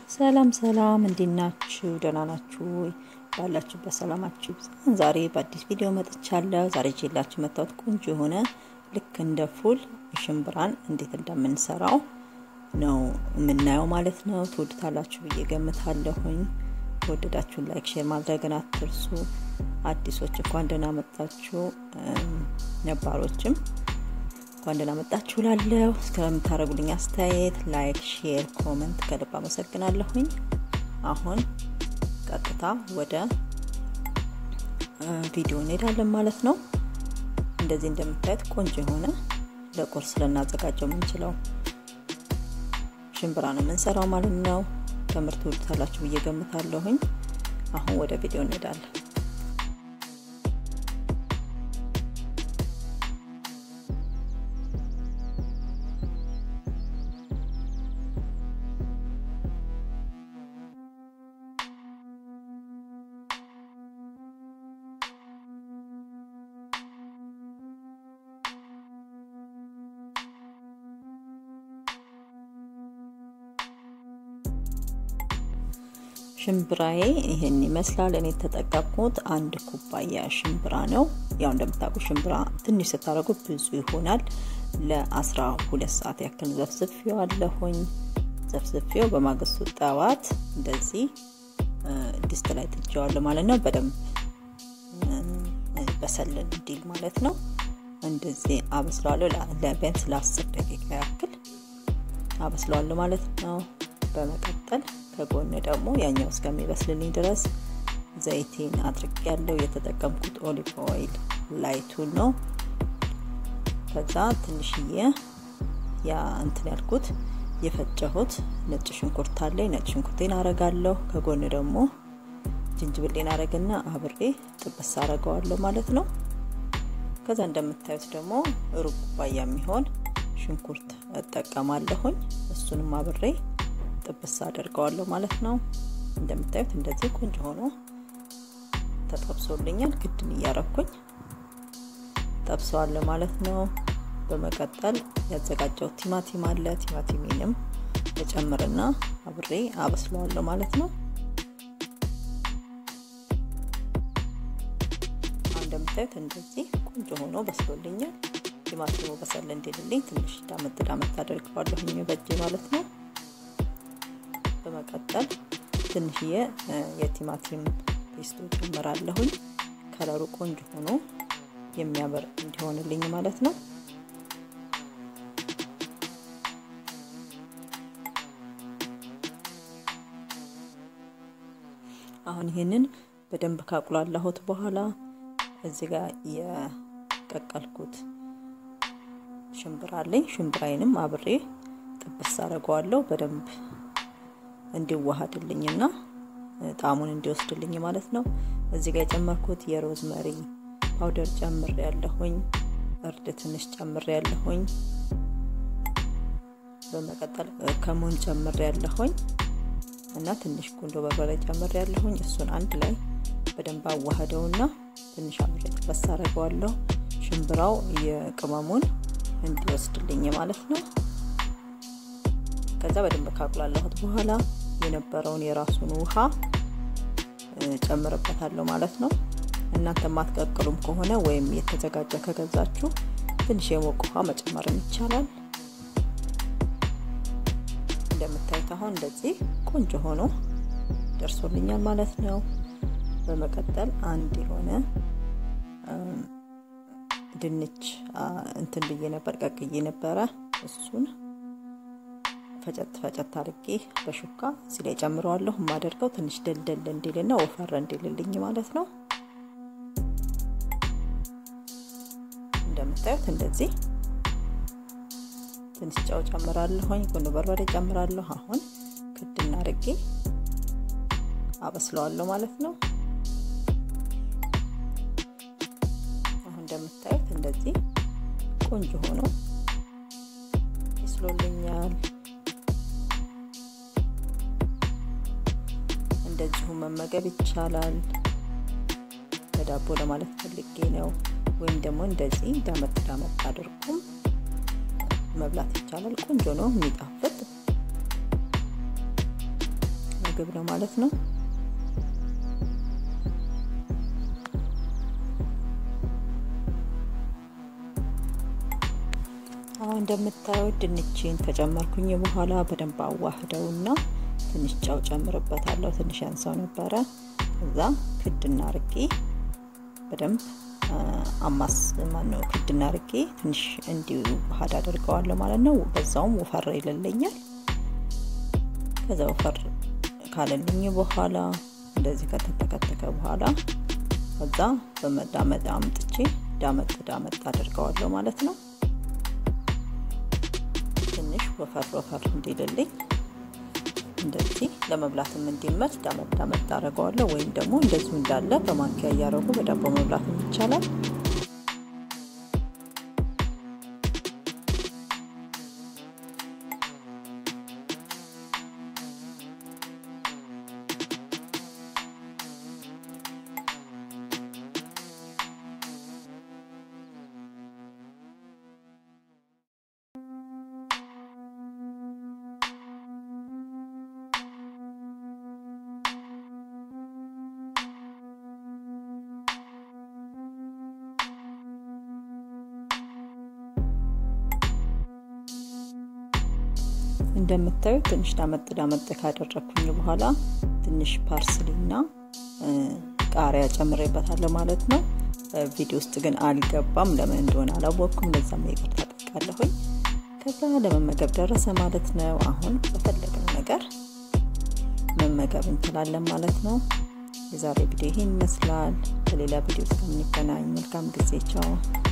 ሰላም ሰላም፣ እንዴት ናችሁ? ደህና ናችሁ ወይ? ባላችሁበት ሰላማችሁ ይብዛ። ዛሬ በአዲስ ቪዲዮ መጥቻለሁ። ዛሬ ይዤላችሁ መጣሁት ቆንጆ የሆነ ልክ እንደ ፉል ሽምብራን እንዴት እንደምንሰራው ነው የምናየው ማለት ነው። ትወዱታላችሁ ብዬ ገምታለሁኝ። ከወደዳችሁ ላይክ፣ ሼር ማድረግን አትርሱ። አዲሶች እንኳን ደህና መጣችሁ፣ ነባሮችም እንኳን ደህና መጣችሁ ላለው እስከምታደርጉልኝ አስተያየት ላይክ፣ ሼር፣ ኮመንት ከልብ አመሰግናለሁኝ። አሁን ቀጥታ ወደ ቪዲዮ እንሄዳለን ማለት ነው። እንደዚህ እንደምታዩት ቆንጆ የሆነ ለቁርስ ልናዘጋጀው የምንችለው ሽምብራ ነው የምንሰራው ማለት ነው። ከምርት ትወዱታላችሁ ብዬ ገምታለሁኝ። አሁን ወደ ቪዲዮ እንሄዳለን። ሽምብራዬ ይህን ይመስላል። እኔ የተጠቀምኩት አንድ ኩባያ ሽምብራ ነው። ያው እንደምታውቁ ሽምብራ ትንሽ ስታደርጉ ብዙ ይሆናል። ለአስራ ሁለት ሰዓት ያክል ዘፍዝፌው አለሁኝ። ዘፍዝፌው በማግስቱ ጠዋት እንደዚህ ድስት ላይ ጥጄዋለሁ ማለት ነው። በደንብ በሰል እንዲል ማለት ነው። እንደዚህ አበስለዋለሁ ለቢያንስ ለአስር ደቂቃ ያክል አበስለዋለሁ ማለት ነው። በመቀጠል ከጎን ደግሞ ያኛው እስከሚበስልልኝ ድረስ ዘይቴን አድርግ ያለው የተጠቀምኩት ኦሊቭ ኦይል ላይቱን ነው። ከዛ ትንሽዬ ያ እንትን ያልኩት የፈጨሁት ነጭ ሽንኩርት አለኝ። ነጭ ሽንኩርቴን አረጋለሁ። ከጎን ደግሞ ጅንጅብሌን አረግና አብሬ ጥብስ አረገዋለሁ ማለት ነው። ከዛ እንደምታዩት ደግሞ ሩብ ኩባያ የሚሆን ሽንኩርት እጠቀማለሁኝ። እሱንም አብሬ ጥብስ አደርገዋለሁ ማለት ነው። እንደምታዩት እንደዚህ ቆንጆ ሆኖ ተጠብሶልኛል። ግድን እያረኩኝ ጠብሰዋለሁ ማለት ነው። በመቀጠል ያዘጋጀው ቲማቲም አለ። ቲማቲሜንም እጨምርና አብሬ አበስለዋለሁ ማለት ነው። እንደምታዩት እንደዚህ ቆንጆ ሆኖ በስሎልኛል። ቲማቲሙ በሰል እንዲልልኝ ትንሽ ዳመጥ ዳመጥ አደርገዋለሁኝ በእጄ ማለት ነው። በመቀጠል ትንሽዬ የቲማቲም ፔስቶ ጨምራለሁኝ። ከለሩ ቆንጆ ሆኖ የሚያምር እንዲሆንልኝ ማለት ነው። አሁን ይሄንን በደንብ ካቁላላሁት በኋላ እዚህ ጋር የቀቀልኩት ሽምብራ አለኝ። ሽምብራዬንም አብሬ ጥብስ አደርገዋለሁ በደንብ እንዲዋሃድልኝና ጣዕሙን እንዲወስድልኝ ማለት ነው። እዚህ ጋር የጨመርኩት የሮዝመሪ ፓውደር ጨምር ያለሁኝ፣ እርድ ትንሽ ጨምር ያለሁኝ፣ በመቀጠል ከሙን ጨምር ያለሁኝ እና ትንሽ ቁንዶ በርበሬ ጨምር ያለሁኝ። እሱን አንድ ላይ በደንብ አዋህደውና ትንሽ አብሬ ጥበስ አደርገዋለሁ ሽምብራው የቅመሙን እንዲወስድልኝ ማለት ነው። ከዛ በደንብ ካቁላላሁት በኋላ የነበረውን የራሱን ውሃ ጨምርበታለሁ ማለት ነው። እናንተ ማትቀቅሉም ከሆነ ወይም የተዘጋጀ ከገዛችሁ ትንሽ የሞቅ ውሃ መጨመርም ይቻላል። እንደምታዩት አሁን እንደዚህ ቆንጆ ሆኖ ደርሶልኛል ማለት ነው። በመቀጠል አንድ የሆነ ድንች እንትን ብዬ ነበር ቀቅዬ ነበረ እሱን ፈጨት ፈጨት አድርጌ በሹካ እዚህ ላይ ጨምረዋለሁ። የማደርገው ትንሽ ደልደል እንዲልና ወፈር እንዲልልኝ ማለት ነው። እንደምታዩት እንደዚህ ትንሽ ጨው ጨምራለሁኝ፣ ቁንዶ በርበሬ ጨምራለሁ። አሁን ክድና አድርጌ አበስለዋለሁ ማለት ነው። አሁን እንደምታዩት እንደዚህ ቆንጆ ሆኖ ይስሎልኛል። እንደዚሁ መመገብ ይቻላል። በዳቦ ለማለት ፈልጌ ነው። ወይም ደግሞ እንደዚህ ዳመጥ ዳመጥ አድርጉም መብላት ይቻላል። ቆንጆ ነው፣ የሚጣፍጥ ምግብ ነው ማለት ነው። አሁን እንደምታዩት ድንቼን ከጨመርኩኝ በኋላ በደንብ አዋህደውና ትንሽ ጨው ጨምርበታለሁ። ትንሽ ያንሰው ነበረ። እዛ ክድና ርጌ በደንብ አማስ ማነው ክድና ርጌ ትንሽ እንዲዋሃድ አድርገዋለሁ ማለት ነው። በዛውም ወፈር ይልልኛል። ከዛ ወፈር ካለልኝ በኋላ እንደዚህ ከተተከተከ በኋላ ከዛ በመዳመጥ አምጥቼ ዳመጥ ዳመጥ አድርገዋለሁ ማለት ነው። ትንሽ ወፈር ወፈር እንዲልልኝ እንደዚህ ለመብላትም እንዲመች ዳመጥ ዳመጥ አደርገዋለሁ። ወይም ደግሞ እንደዚሁ እንዳለ በማንኪያ እያደረጉ በዳቦ መብላትም ይቻላል። እንደምታዩት ትንሽ ዳመጥ ዳመጥ ካደረግኩኝ በኋላ ትንሽ ፓርስሊና ቃሪያ ጨምሬበታለሁ ማለት ነው። ቪዲዮ ውስጥ ግን አልገባም። ለምን እንደሆነ አላወቅኩም። ለዛም ይቅርታ ጠይቃለሁኝ። ከዛ ለመመገብ ደረሰ ማለት ነው። አሁን በፈለግነው ነገር መመገብ እንችላለን ማለት ነው። የዛሬ ቪዲዮ ይህን ይመስላል። በሌላ ቪዲዮ እስከምንገናኝ መልካም ጊዜ፣ ቻው።